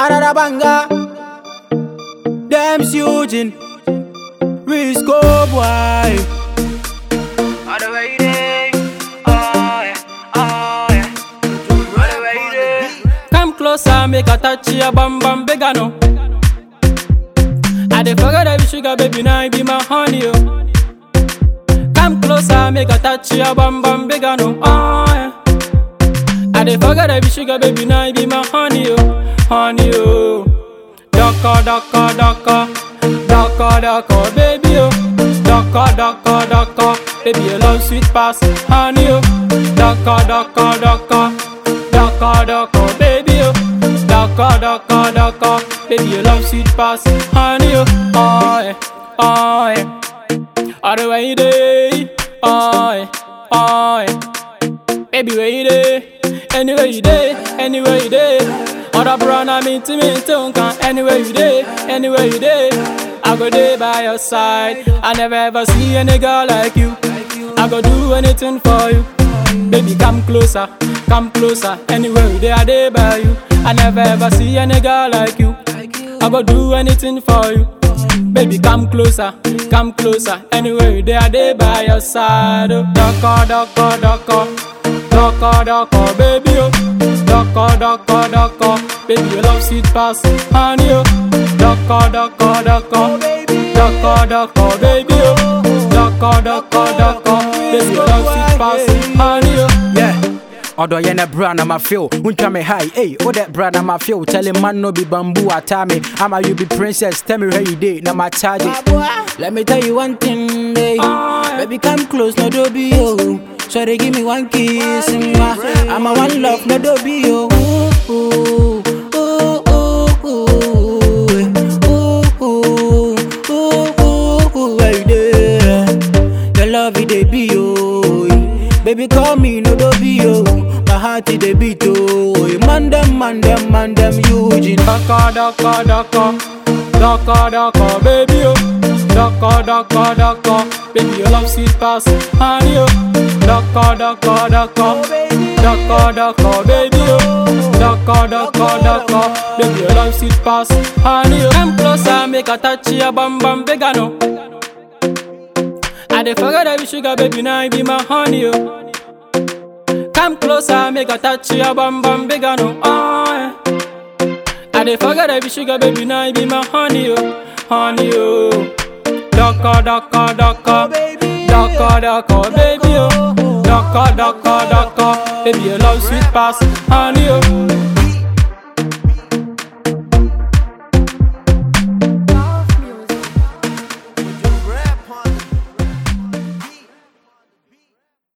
Another banger. Them Eugene. Risco boy. All the way there. Oh yeah, oh yeah. All the way there. Come closer, make a touch your bum bum bigger no. I dey forget that you sugar baby now you be my honey oh. Come closer, make a touch your bum bum bigger no. Oh yeah. I dey forget that you sugar baby now you be my honey oh, honey oh. Daka daka daka, daka daka baby oh. Daka daka daka, baby you love sweet pass honey oh. Daka daka daka, daka daka baby oh. Daka daka daka, baby you love sweet pass honey oh. Oh yeah, oh yeah. All the way there, oh yeah, oh yeah. Baby, where you dey? Anywhere you dey, anywhere you dey. Other brown I mean to me too can anywhere you dey, anywhere you dey. I go dey by your side. I never ever see any girl like you. I go do anything for you. Baby, come closer, come closer. Anywhere you dey, I dey by you. I never ever see any girl like you. I go do anything for you. Baby, come closer, come closer. Anywhere you dey, I dey by your side. Oh, daka, daka, daka, daka, daka, baby, oh, daka, daka, daka. Baby, you love sweet pass, honey, oh, daka, daka, daka, daka, daka, baby, oh, daka, daka, daka. Baby, you love sweet pass, honey, oh. Yeah. Odo yɛ ne bra na ma feel Wuntwa me high, hey, wo that bra na ma feel Tell man no be bamboo atame Ama you be princess, tell me where you dey, na ma charge it Let me tell you one thing, baby Baby come close, no do be yo So they give me one kiss, mwah. I'm a one love, no do be yo Ooh, ooh, ooh, ooh, ooh, ooh, ooh, ooh, ooh, ooh, where you dey? Your love it dey be oh, baby call me no do be oh, my heart it dey beat oh, man dem man dem man dem Eugene. Daka daka daka Daka daka baby oh Daka daka daka Baby you love sweet pass honey oh Daka daka daka Daka daka baby oh Daka daka daka Baby you love sweet pass honey oh Come closer make a touch your bum bum bigger no I dey forget that you sugar baby now you be my honey oh Come closer make a touch your bum bum bigger no oh yeah. I dey forget that you sugar baby now you be my honey oh, honey oh. Daka daka daka, daka daka baby oh, daka daka daka, baby you love sweet pass honey oh,